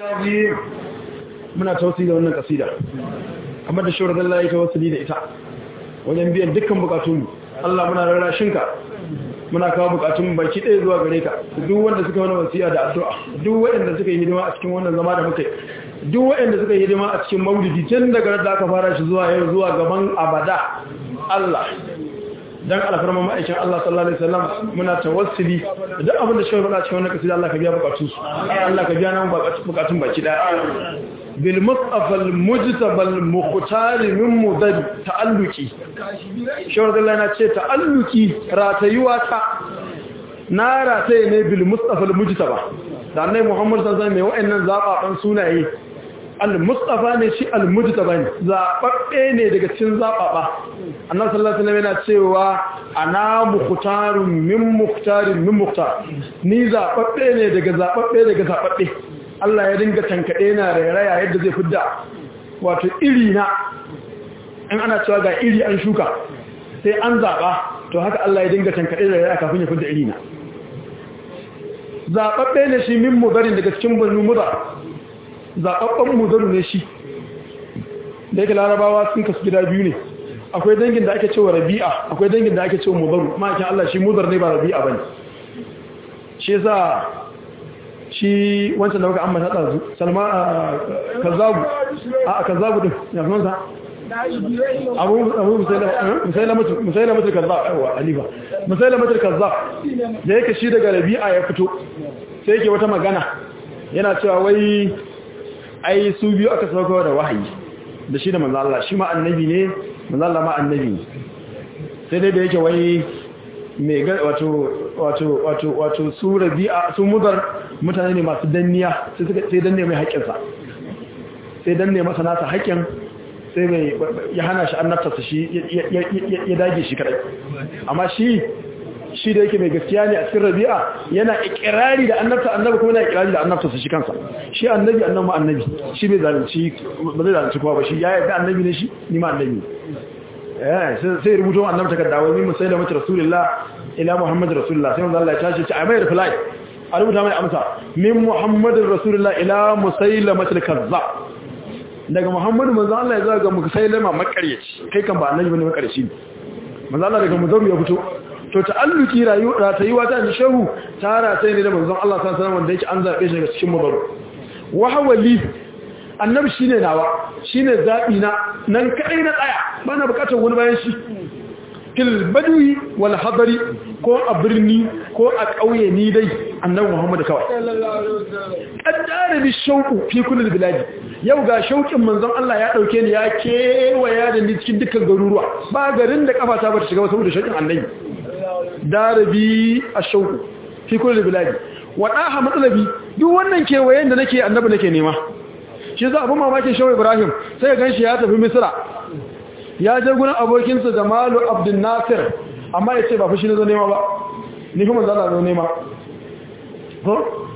muna tausi da wannan kasida kamar da shawar Allah ya tawassuli da ita wajen biyan dukkan bukatunmu Allah muna rarrashinka muna kawo bukatun baki ɗaya zuwa gare ka duk wanda suka wani wasiya da addu'a duk waɗanda suka yi hidima a cikin wannan zama da muka duk waɗanda suka yi hidima a cikin maulidi tun daga da aka fara shi zuwa yau zuwa gaban abada Allah dan alfarma ma'aikin Allah sallallahu alaihi wasallam muna tawassuli da duk abin da shi faɗa cikin wannan kasida Allah ka biya bukatun su Allah ka biya nan bukatun baki ɗaya bil mustafa al mujtaba al mukhtar min mudad ta'alluqi shawar Allah na ce ta'alluqi ratayuwa ta na rataye ne bil mustafa al mujtaba da annabi Muhammad sallallahu alaihi wasallam mai wa'annan zababan sunaye al mustafa ne shi al mujtaba ne zababbe ne daga cikin zababa annabi sallallahu alaihi wasallam yana cewa ana mukhtarun min mukhtarin min mukhtar ni zababbe ne daga zababbe daga zababbe Allah ya dinga tankaɗe na rairaya yadda zai fidda wato iri na in ana cewa ga iri an shuka sai an zaɓa to haka Allah ya dinga tankaɗe da rairaya kafin ya fidda iri na zaɓaɓɓe ne shi min mudarin daga cikin banu mudar zaɓaɓɓen mudaru ne shi da yake larabawa sun kasu gida biyu ne akwai dangin da ake cewa rabi'a akwai dangin da ake cewa mudaru ma'aikin Allah shi mudar ne ba rabi'a bane shi yasa shi wancan da muka ambata ɗazu salma a kazzabu a kazzabu ɗin ya fi mansa abu musaila matar kazzab yawa alifa musaila matar kazzab da yake shi daga rabi'a ya fito sai yake wata magana yana cewa wai ai su biyu aka sauka da wahayi da shi da manzala shi ma annabi ne manzala ma annabi ne sai dai da yake wai mai wato wato wato wato su rabi'a su mudar mutane ne masu danniya sai suka sai danne mai haƙƙinsa sai danne masa nasa haƙƙin sai mai ya hana shi annabtarsa shi ya dage shi kadai amma shi shi da yake mai gaskiya ne a cikin rabi'a yana ikirari da annabta annabi kuma yana ikirari da annabtarsa shi kansa shi annabi annabi ma annabi shi bai zalunci ba zai zalunci kowa ba shi ya yarda annabi ne shi ni ma annabi ne sai rubuto annabi takarda wai min musailama rasulullah ila muhammad rasulullah sai manzo Allah ya tashi ci a mai reply a rubuta mai amsa min muhammadin rasulullah ila musailama kazzab daga muhammadu manzo Allah ya zaga musailama makaryaci kai kan ba annabi bane makaryaci manzo Allah daga muzaru ya fito to ta'alluki rayuwa ta yi wata ni shehu tara sai ne da manzon Allah sallallahu alaihi wasallam wanda yake an zabe shi daga cikin muzaru wa hawali annabi shine nawa shine zabi na nan kai na tsaya bana bukatar wani bayan shi fil badwi wal hadari ko a birni ko a kauye ni dai annabi Muhammad kawai kaddara bi shauku fi kullu biladi yau ga shaukin manzon Allah ya dauke ni ya kewaya da ni cikin dukkan garuruwa ba garin da kafata ba ta shiga saboda shaukin annabi darabi ashauku fi kullu biladi wadaha matsalabi duk wannan kewayen da nake annabi nake nema shi za abu mamakin shawai ibrahim sai ya ganshi ya tafi misira ya je gurin abokinsa jamalu abdul nasir amma ya ce ba fushi na zo nema ba ni kuma zana zo nema ko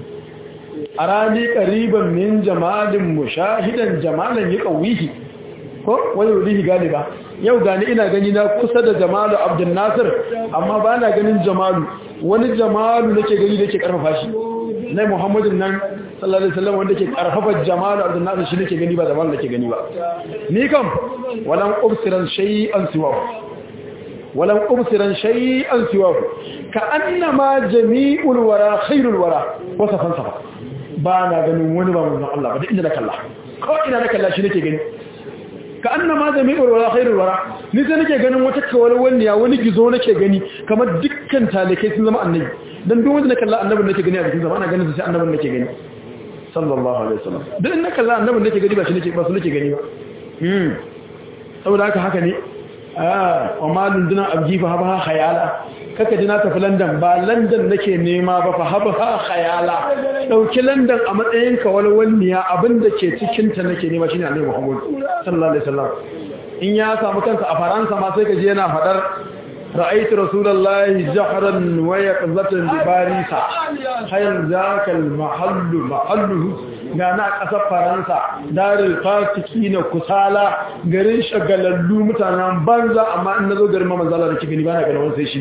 a rani ƙariban min jamalin mushahidan jamalan yi ƙawihi ko wani wulihi gani ba yau gani ina gani na kusa da jamalu abdul nasir amma ba na ganin jamalu wani jamalu nake gani da ke ƙarfafa shi na muhammadin nan sallallahu alaihi wasallam wanda ke karfafa jama'a Abdul Nasir shi nake gani ba zaman nake gani ba ni kam walan ubsiran shay'an siwahu walan ubsiran shay'an siwahu ka annama jami'ul wara khairul wara wasafan safa ba na ganin wani ba mun Allah ba da inda na kalla ko ina na kalla shi nake gani ka annama jami'ul wara khairul wara ni sai nake ganin wata kawalwaniya wani gizo nake gani kamar dukkan talikai sun zama annabi dan duk wanda na kalla annabin nake gani a cikin zama ana ganin sai annabin nake gani sallallahu alaihi wasallam dan in na kalla annabin nake gani ba shi nake ba su nake gani ba hmm saboda haka haka ne ah wa malun duna abji fa haba khayala kaka dina tafi London ba London nake nema ba fa haba khayala dauki London a matsayin ka walwalniya abinda ke cikin ta nake nema shine Annabi Muhammad sallallahu alaihi wasallam in ya samu kansa a Faransa ma sai ka je yana fadar رأيت رسول الله جهرا ويقظة بباريسا خير ذاك المحل محله gana a ƙasar faransa darin fasiki na kusala garin shagalallu mutanen banza amma in na zo garin mamazala da ke gani ba na ganin sai shi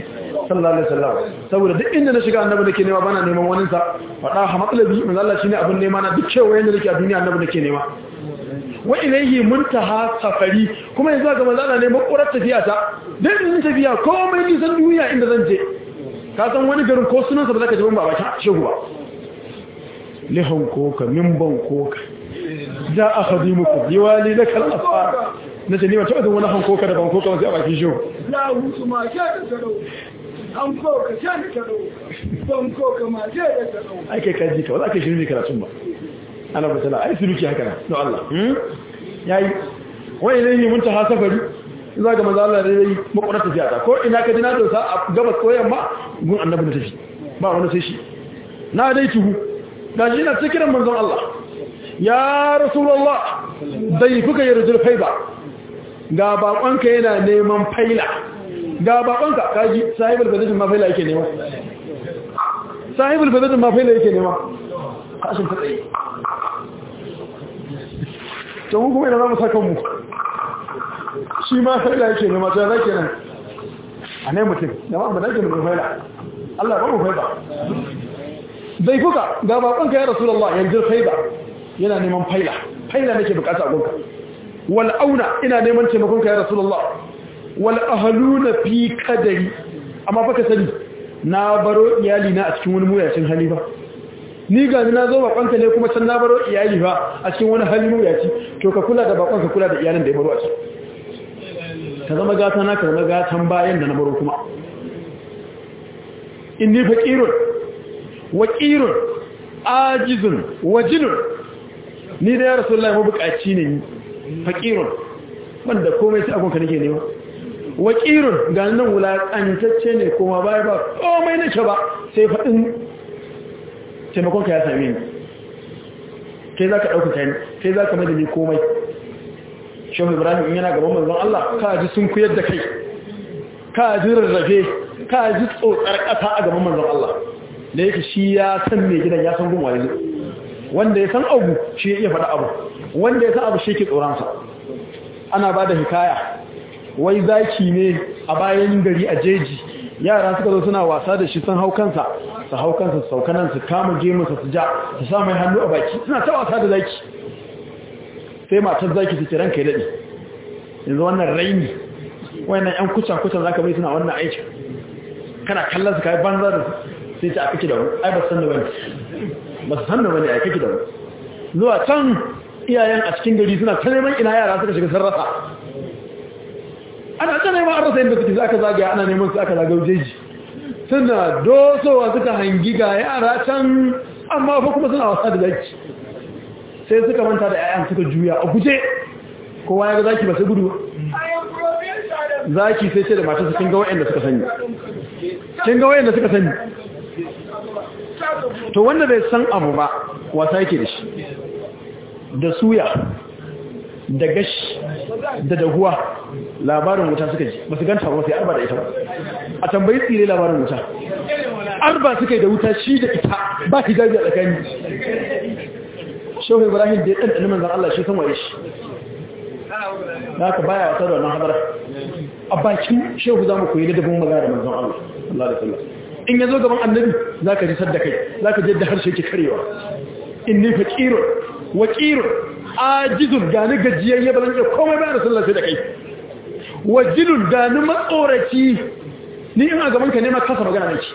sallallahu alaihi wasallam saboda duk inda na shiga annabi nake nema bana neman wani sa fada ha matsalabi manzo Allah shine abin nema na duk cewa yanda nake a duniya annabi nake nema wa ilayhi muntaha safari kuma yanzu ga manzo Allah ne makurar tafiya ta duk in tafiya komai nisan duniya inda zan je ka san wani garin ko sunansa ba zaka ji ban ba bakin shehu ba lihan koka mimban koka za a khadimuku diwali lakal asfar na ce ni wata wadda wani hankoka da bankoka wasu a bakin shi Ya hutu ma sha da taro, hankoka sha da taro, bankoka ma sha da taro. ai kai kaji ka wala kai shirin ne karatun ba ana ba tala ai suluki haka na don Allah yayi wani ne yi munta safari za ga maza Allah da yayi makwarar tafiya ta ko ina ka ji na dosa a gabas ko yamma gun annabi na tafi ba wani sai shi na dai tuhu ga shi na cikin manzon Allah ya rasulullah dai kuka yarjul faiba ga bakonka yana neman faila ga bakonka kaji sahibul badajin ma faila yake nema sahibul badajin ma faila yake nema kashin ta tsaye to mun kuma ina za mu saka mu shi ma faila yake nema to zai kenan a ne mutum jama'a mu dake mu faila Allah ba mu faila dai kuka ga bakonka ya rasulullah yanzu faila yana neman faila faila nake bukata a gonka wal auna ina neman taimakon ka ya rasulullah wal ahluna fi qadari amma fa ka sani na baro iyali na a cikin wani muyacin hali ba ni ga ni na zo bakonka ne kuma can na baro iyali ba a cikin wani hali muyaci to ka kula da bakonka kula da iyalin da ya baro a ciki ka zama gata na ka zama gatan bayan da na baro kuma inni faqirun waqirun ajizun wajilun ni da ya rasulullahi mabukaci ne ni faƙirun wanda komai sai agonka nake nema waƙirun ga nan wulaƙantacce ne kuma baya ba komai nake ba sai faɗin taimakonka ya same ni kai za ka ɗaukaka ni kai za ka madani komai shehu ibrahim yana gaban manzon Allah ka ji sun kuyar da kai ka ji rarrafe ka ji tsotsar ƙasa a gaban manzon Allah da yake shi ya san mai gidan ya san gun wani wanda ya san abu shi ya iya faɗa abu wanda ya san abu shi ke tsoronsa ana ba da hikaya wai zaki ne a bayan gari a jeji yara suka zo suna wasa da shi sun hau kansa su hau kansa su saukanan su kama gemunsa su ja su sa mai hannu a baki suna ta wasa da zaki sai matar zaki su kiran kai daɗi yanzu wannan raini wannan yan kucan-kucan za ka bai suna wannan aikin kana kallon su kayi banza da sai ta a kake da wani ai ba san da wani ba su san da wani a kake da wani zuwa can iyayen a cikin gari suna ta neman ina yara suka shiga sarrafa ana ta neman an rasa yadda suke aka zagaya ana neman su aka zagaya jeji suna dosowa suka hangi ga yara can amma fa kuma suna wasa da zaki sai suka manta da 'ya'yan suka juya a guje kowa ya ga zaki ba sai gudu zaki sai ce da matarsa kin ga wa'anda suka sani kin ga wa'anda suka sani to wanda bai san abu ba wasa yake da shi da suya da gashi da dahuwa labarin wuta suka ji ba su ganta ba sai arba da ita ba a tambayi tsire labarin wuta arba suka yi da wuta shi da ita ba hijabi a tsakani shehu ibrahim da ya ɗanɗani manzan Allah shi san waye shi da aka baya wata da wannan hadara a bakin shehu za mu koyi ladabin magana da manzan Allah Allah da sallah in ya zo gaban annabi za ka ji sadda kai za ka da harshe ke karewa in ni faƙirun waƙirun ajizun gani gajiyayye ba zan iya komai bayan rasulullah sai da kai wajilun gani matsoraci ni in a gaban ka nema kasa magana nake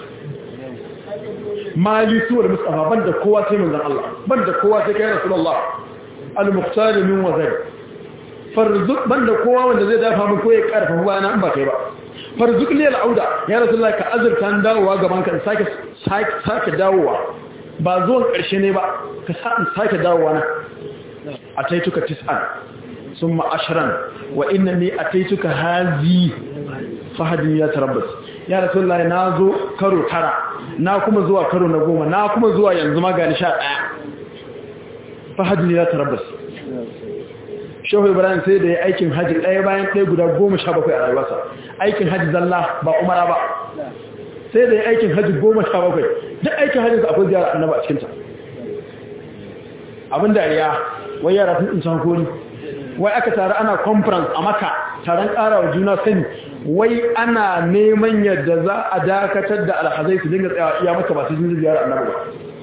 mali suwar mustafa ban da kowa sai manzan Allah ban da kowa sai kai rasulullah al-muqtar min wazari farzuk ban da kowa wanda zai dafa min ko ya karfa bayana in ba kai ba farzuk liyal auda ya rasulullah ka azurta dawowa gaban ka sake sake dawowa ba zuwan karshe ne ba ka sake dawowa na ataituka tis'an summa ashran wa innani ataituka hazi fahadin ya tarabbas ya rasulullah na zo karo tara na kuma zuwa karo na goma na kuma zuwa yanzu ma gani sha ɗaya fahadin ya tarabbas shehu ibrahim sai da ya aikin hajji ɗaya bayan ɗaya guda goma sha bakwai a rayuwarsa aikin hajji zalla ba umara ba sai da ya aikin hajji goma sha bakwai duk aikin hajji akwai ziyara annaba a cikinta abin dariya wai yara sun tsinci hankoli wai aka tare ana conference a maka taron ƙara wa juna sani wai ana neman yadda za a dakatar da alhazai su dinga tsayawa iya maka ba su jin ziyara annabi ba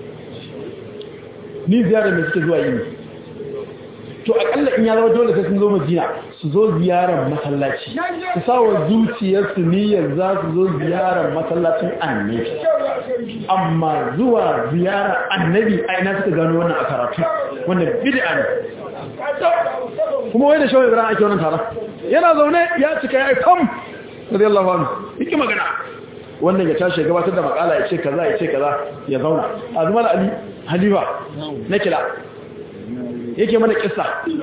ni ziyara mai suke zuwa yi ne to akalla in ya zama dole sai sun zo madina su zo ziyarar masallaci su sa wa zuciyarsu niyyar za su zo ziyarar masallacin annabi amma zuwa ziyarar annabi a ina suka gano wannan a karatu wannan bid'a ne kuma wai da shawai ibrahim ake wannan taron yana zaune ya cika ya yi fam radiyallahu anhu yake magana wannan ya tashi ya gabatar da makala ya ce kaza ya ce kaza ya zauna azumar ali halifa na kila yake mana kissa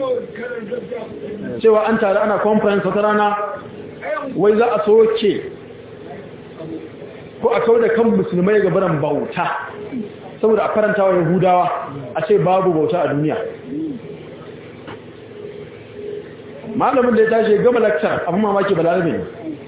cewa an tare ana conference wata rana wai za a soke ko a kawo da kan musulmai ga baran bauta saboda a faranta wa yahudawa a ce babu bauta a duniya malamin da ya tashi gama lakcar abin mamaki balarabe ne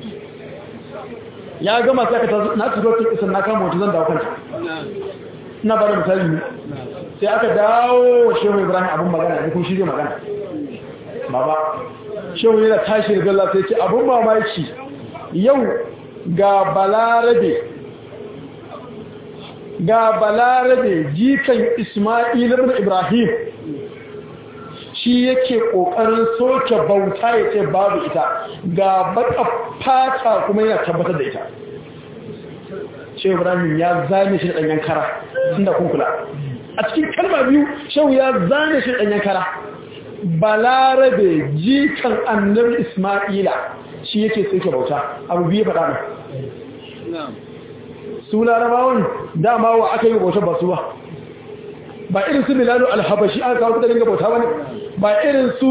ya gama sai aka tazo na tuzo tun isan na kama wata zan dawo kanta ina ba da misali ne sai aka dawo shehu ibrahim abin magana ne kun shirya magana baba shehu yana tashi da galla sai ce abin mamaki yau ga balarabe ga balarabe jikan ismail ibn ibrahim shi yake kokarin soke bauta ya ce babu ita ga baka fata kuma yana tabbatar da ita shehu ibrahim ya zane shi da danyen kara tunda kun kula a cikin kalma biyu shehu ya zane shi da danyen kara balarabe jikan annabi isma'ila shi yake soke bauta abu biyu faɗa nan su larabawan dama wa aka yi bauta ba su ba ba irin su bilalu alhabashi aka kawo suka dinga bauta ba ne ba irin su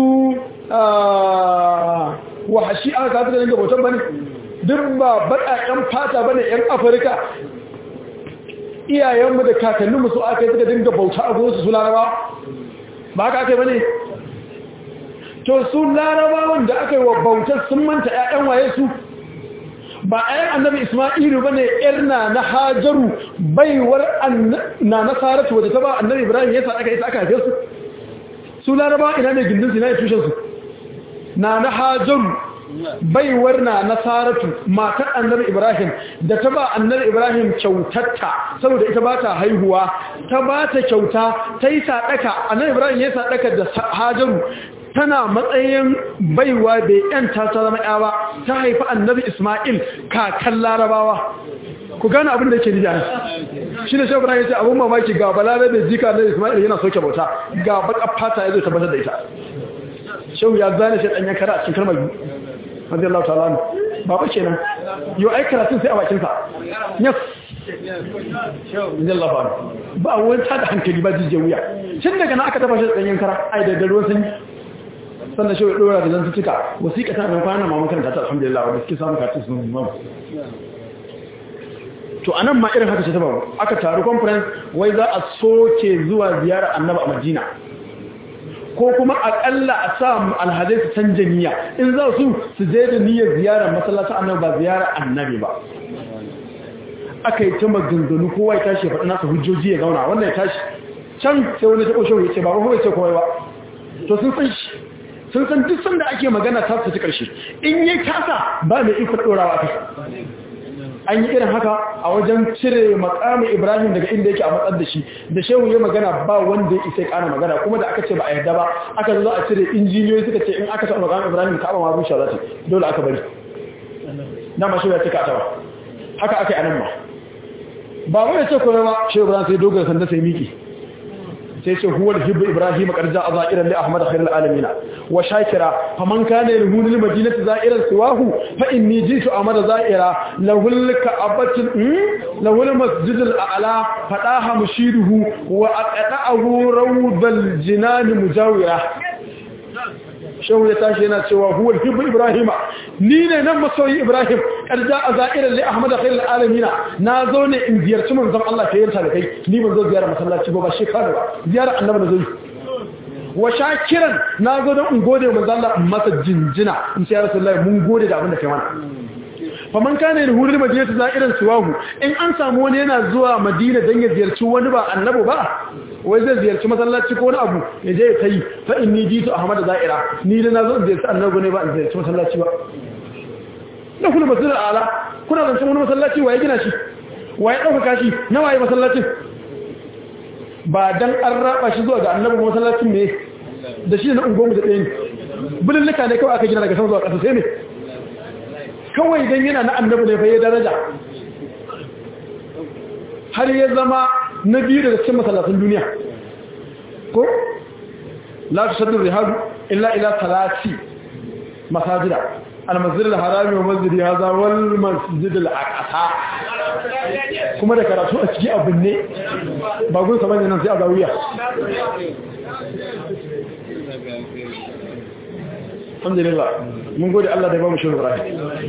wahashi aka kawo suka dinga bauta ba ne duk ba baƙaƙen fata ba ne 'yan afirka iyayenmu da kakanninmu su aka yi suka dinga bauta a gurinsu su laraba ba aka aka yi ba ne to su larabawan da aka yi wa bautar sun manta 'ya'yan waye su ba ayan annabi isma'ilu bane irna na hajaru baiwar na nasaratu wadda ta ba annabi ibrahim yasa aka yi aka haife su su laraba ina ne gindin su ina ne tushen su na na hajaru baiwar na nasaratu matar annabi ibrahim da ta ba annabi ibrahim kyautatta saboda ita ba ta haihuwa ta ba ta kyauta ta yi sadaka annabi ibrahim ya sadaka da hajaru tana matsayin baiwa bai yanta ta zama ya ba ta haifi annabi Ismail kakan larabawa ku gane abin da ke nija shi ne shafira ya ce abin mamaki ga balarabe jika annabi Ismail yana soke bauta ga baka fata ya zai tabbatar da ita shehu ya zane shi ɗanyen kara a cikin kalmar biyu wanzu Allah ta'ala ne ba ba kenan yau ai karatun sai a bakinsa yes Allah ba ba wani tada hankali ba jijiyar wuya tun daga na aka tafa shi ɗanyen kara ai da ruwan sanyi sannan shi ɗora da zan cika wasiƙa ta da kwanan ma makaranta ta alhamdulillah wanda suke samun katin sun mamu to a nan ma irin haka ce ta babu aka taru conference wai za a soke zuwa ziyarar annaba a madina ko kuma akalla a sa alhazai su canja niyya in za su su je da niyyar ziyarar masallacin annabi ba ziyarar annabi ba aka yi ta maganganu kowa ya tashi ya faɗi nasa hujjoji ya zauna wannan ya tashi can sai wani ta ƙoshe ya ce ba ba ya ce kowai ba to sun san shi sun san duk sanda ake magana ta su karshe in yi kasa ba mai ikon ɗorawa kai an yi irin haka a wajen cire makamin ibrahim daga inda yake a matsar da shi da shehu ya magana ba wanda ya isa ƙana magana kuma da aka ce ba a yarda ba aka zo a cire injiniyoyi suka ce in aka taɓa makamin ibrahim ka ma rushe za ta dole aka bari na ma shehu ya cika ta ba haka aka yi anan ma ba wani ce kuma ba shehu ibrahim sai dogon sanda sai miki sai ce huwa hibbu ibrahim qarja azairan li ahmad khairul alamin wa shakira faman kana lahu lil madinati zairan siwahu fa inni jitu amada zaira lahu al ka'abatu lahu al masjid al a'la fadaha mushiruhu wa aqta'ahu rawdal jinan mujawira shehu ya tashi yana cewa huwa hibbu ibrahima ni ne nan masoyi ibrahim karja a za'irar li ahmad khairul alamin na zo ne in ziyarci manzon Allah kai yarta da kai ni ban zo ziyara masallaci ba ba shekara ba ziyara annabi na zo wa shakiran na zo don in gode manzon Allah masa jinjina in ce ya rasulullahi mun gode da abin da kai mana faman kana yin hurin madina ta za'iran suwahu in an samu wani yana zuwa madina don ya ziyarci wani ba annabi ba wai zai ziyarci masallaci ko wani abu ya je ya tayi fa inni jitu ahmad za'ira ni da nazo in ziyarci annabi ne ba in ziyarci masallaci ba na kula masjid ala kuna zancen wani masallaci waye gina shi waye dauka shi na waye masallacin ba dan an raba shi zuwa ga annabi masallacin ne da shi na ungonmu da ɗaya ne bulillika ne kawai aka gina daga sama zuwa ƙasa sai ne kawai dan yana na annabi ne fa ya daraja har ya zama na biyu daga cikin masallatan duniya ko la tusaddu rihadu illa ila salati masajida al-masjid al-harami wa masjid hadha wal masjid al-aqsa kuma da karatu a ciki abin ne ba gun saman nan sai a zawiya alhamdulillah mun gode Allah da ya ba mu shehu Ibrahim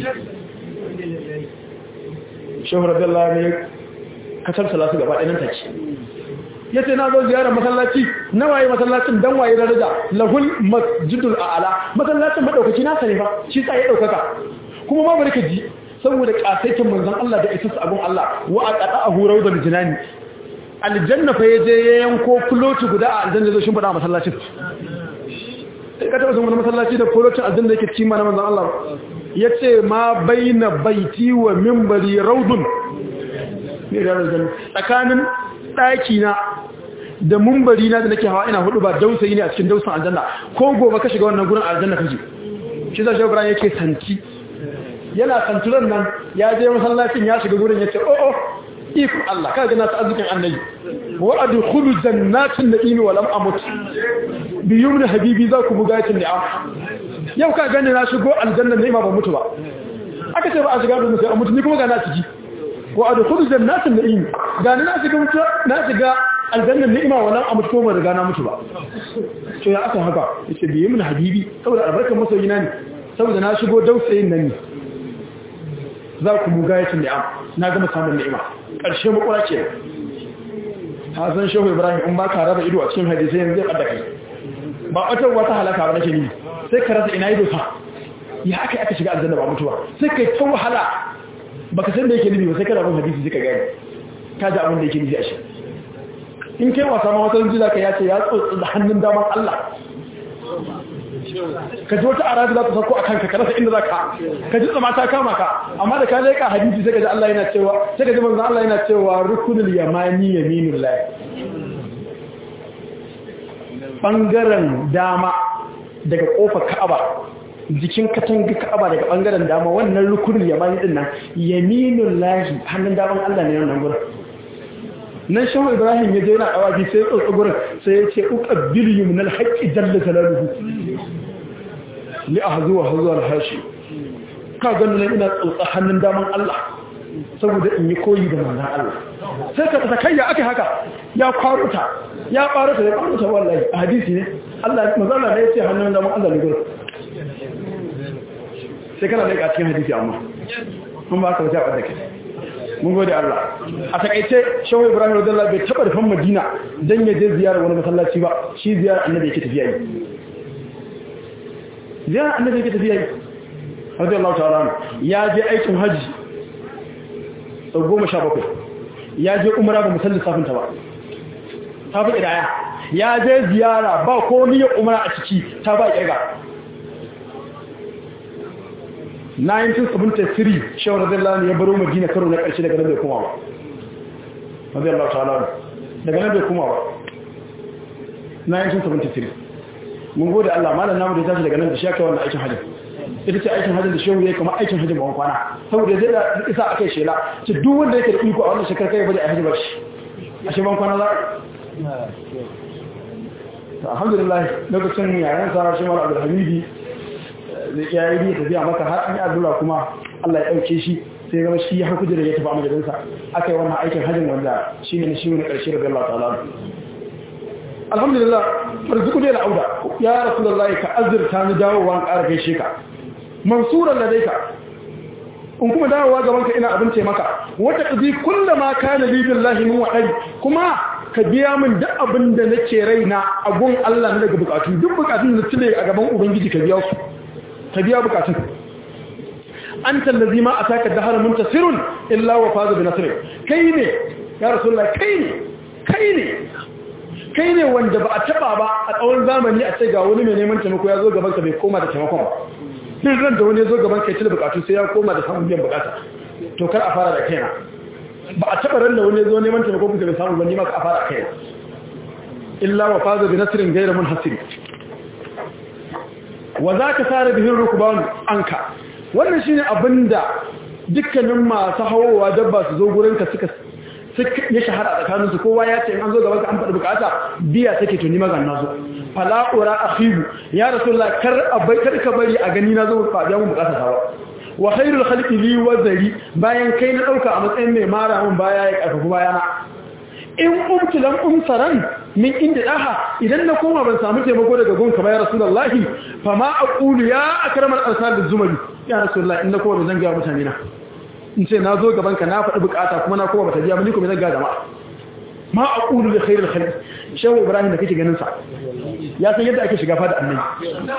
shehu radiyallahu ne kasar salatu gaba ɗaya nan take yace na zo ziyarar masallaci na waye masallacin dan waye daraja lahul masjidul a'la masallacin madaukaki na sani ba shi tsaye daukaka kuma ma barka ji saboda kasaitin manzon Allah da isa abun Allah wa aqada ahu rawdul jinani aljanna fa yaje ya yanko floti guda a aljanna zai shimfida masallacin sai ka taba sun wani masallaci da flotin aljanna yake cikin mana manzon Allah yace ma baina baiti wa minbari rawdun ne da aljanna tsakanin daki na da mumbari na da nake hawa ina hudu ba dausayi ne a cikin dausan aljanna ko gobe ka shiga wannan gurin aljanna kaje shi zai shugaba yake santi yana santuran nan ya je masallacin ya shiga gurin yace oh oh ikon Allah kaga na ta arzikin annabi wa adkhulu jannatin na'im wa lam amut bi yumni habibi za ku bugatin ni'am yau ka gane na shigo aljanna ne ma ba mutu ba aka ce ba a shiga da sai a mutu ni kuma ga na ciki wa adkhulu jannatin na'im ga na shiga mutu na shiga aljanna ni'ima wa lam amut ko ba riga na mutu ba to ya aka haka yace bi yumni habibi saboda albarkar masoyina ne saboda na shigo dausayin nan ne za ku bugatin ni'am na gama samun ni'ima ƙarshe makura ce hasan shehu ibrahim in ba ka raba ido a cikin hadisai yanzu zai ɓadda kai ba wata wata halaka ba nake nini sai ka rasa ina ido sa ya aka aka shiga aljanna ba mutuwa sai kai ta wahala baka san da yake nufi ba sai kana bin hadisi suka gani ka ji abin da yake nufi a shi in kai wasa ma wata yanzu zaka ya ce ya tsotsi da hannun daman Allah ka ji wata arabi za ta sauko a kanka ka rasa inda za ka ka ji tsama ta kama ka amma da ka leƙa hadisi sai ka ji Allah yana cewa sai ka ji manzo Allah yana cewa rukunul yamani yaminul lahi bangaren dama daga kofar Ka'aba jikin katanga Ka'aba daga bangaren dama wannan rukunul yamani din nan yaminul lahi hannun daman Allah ne wannan gurin nan shahu ibrahim ya je yana awaji sai tsotsi gurin sai ya ce uqabbil yumnal haqqi jalla jalaluhu li ahzu wa hazu al hashi ka ganin nan ina tsotsa hannun daman Allah saboda in yi koyi da manzon Allah sai ka ta kayya akai haka ya kwaruta ya kwaruta ya kwaruta wallahi a hadisi ne Allah manzon Allah ne ya ce hannun daman Allah ne gurin sai kana da cikin hadisi amma kun ba ka wata wadda kai mun gode Allah a takaice shawo ibrahim radiyallahu bai taba rufan madina dan ya je ziyarar wani masallaci ba shi ziyarar annabi yake tafiya yi ziyarar annabi yake tafiya yi radiyallahu ta'ala ya je aikin haji sau goma sha bakwai ya je umara ba musallin safinta ba ta fi ƙidaya ya je ziyara ba ko niyyar umara a ciki ta ba ƙirga 1973 shawar radiyallahu ya baro madina karo na ƙarshe daga nan bai kuma ba radiyallahu ta'ala daga nan bai kuma ba 1973 mun gode Allah malam namu da ya tashi daga nan da shi aka wannan aikin hajji ita ce aikin hajji da shehu ya kama aikin hajji ba kwana saboda zai da isa a kai shela ce duk wanda yake da iko a wannan shekar kai bada a hajji ba shi a shi ban kwana za alhamdulillah lokacin yayan sa shi mara abdulhamidi ya yi tafiya maka har an yi addu'a kuma Allah ya ɗauke shi sai zama shi ya haku da ya tafi a majalinsa aka yi wannan aikin hajjin wanda shi ne shi ne ƙarshe da Allah ta'ala alhamdulillah farzuku ne auda ya rasulullahi ka azurta ni dawowa an ƙara gaishe ka mansuran da ka in kuma dawowa gaban ka ina abin maka wata ƙazi kulla ma kana li billahi min waɗai kuma ka biya min duk abin da nake raina a gun Allah na daga bukatu duk bukatun da tule a gaban ubangiji ka biya su ka biya bukatun an tallazi ma a taka dahar muntasirun illa wa fazu bi nasr kai ne ya rasulullah kai ne kai ne kai ne wanda ba a taba ba a tsawon zamani a ce ga wani mai neman taimako ya zo gaban ka bai koma da taimakon ba din ran da wani ya zo gaban ka ya cire bukatu sai ya koma da samun biyan bukata to kar a fara da kaina ba a taba ran da wani ya zo neman taimako kuka bai samu ba ni ma ka fara kaina illa wa faza bi nasrin ghayra munhasir wa zaka sare bihin rukban anka wannan shine abinda dukkanin masu hawowa dabba su zo gurin ka suka ya shahara a tsakaninsu kowa ya ce in an zo gaban ka an faɗi bukata biya take tuni magan na zo fala'ura akhibu ya rasulullah kar abai kar ka bari a gani na zo fa biya mun bukata tawa wa khairul khalqi li wazari bayan kai na dauka a matsayin mai mara mun baya ya karfafu bayana in umtu lam umsaran min inda daha idan na koma ban samu taimako daga gonka ba ya rasulullah fa ma aqulu ya akramal arsal bizumali ya rasulullah in na koma ban zanga mutane na in ce na zo gabanka na faɗi bukata kuma na kuma bata biya mani kuma zan ga jama'a ma a ƙulu da khairul khalq shehu ibrahim da kake ganin sa ya san yadda ake shiga fada annabi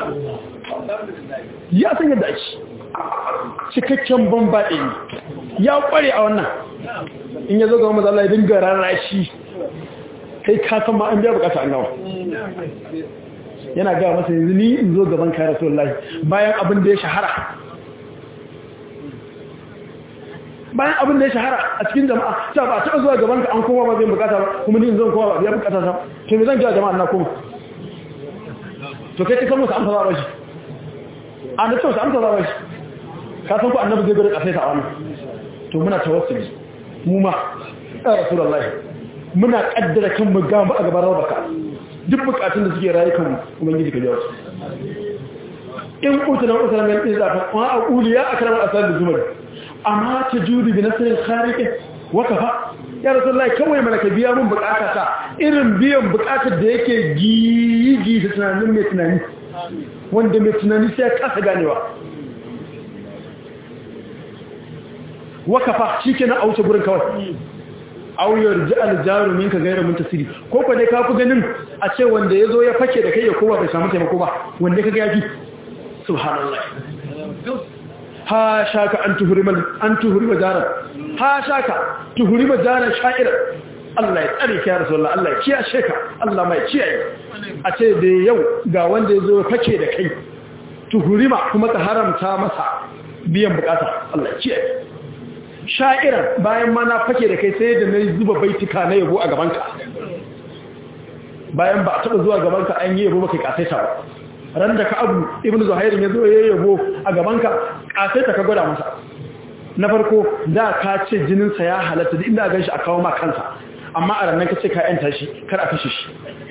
ya san yadda ake cikakken bambaɗe ne ya ƙware a wannan in ya zo ga maza Allah ya dinga rarrashi kai ka san ma an biya bukata an gawa yana ga masa yanzu ni in zo gaban ka rasulullahi bayan abin da ya shahara bayan abin da ya shahara a cikin jama'a ta ba taɓa zuwa gaban ka an koma ba zai bukata ba kuma ni in zan koma ba biya bukata ta to me zan ga jama'a na koma to kai kai musu amsa ba shi an da musu amsa ba shi ka san ko annabi zai gari kasai ta wannan to muna tawassuli mu ma ya rasulullahi muna kaddara kan mu ga a gaban rabaka duk bukatun da suke rayukan ubangiji ka jawo in utuna utuna min izafa wa aquliya akramal asal zumar amma ta juri bi nasirin kharike wakafa ya rasulullahi kawai mana ka biya mun bukatata irin biyan bukatar da yake gigi da tunanin mai tunani wanda mai tunani sai ya kasa ganewa wakafa shikenan a wuce gurin kawai auyar ji aljarumin ka gaira muntasiri ko kwa dai ka fi ganin a ce wanda ya zo ya fake da kai ya kowa bai samu taimako ba wanda ka ga yafi subhanallah ha shaka an tuhurima an tuhurima jaran ha shaka tuhurima jaran sha'ira Allah ya tsare ki ya rasulullah Allah ya kiyashe ka Allah mai kiyaye a ce da yau ga wanda ya zo fake da kai tuhurima kuma ka haramta masa biyan bukata Allah ya kiyaye sha'iran bayan ma na fake da kai sai da na zuba baitika na yabo a gabanka bayan ba a taɓa zuwa gabanka an yi yabo maka kasaita ba ran da ka abu ibn zuhairin ya zo ya yabo a gabanka kasaita ka gwada masa na farko da ka ce jininsa ya halatta da inda gan shi a kawo ma kansa amma a rannan ka ce ka yanta shi kar a kashe shi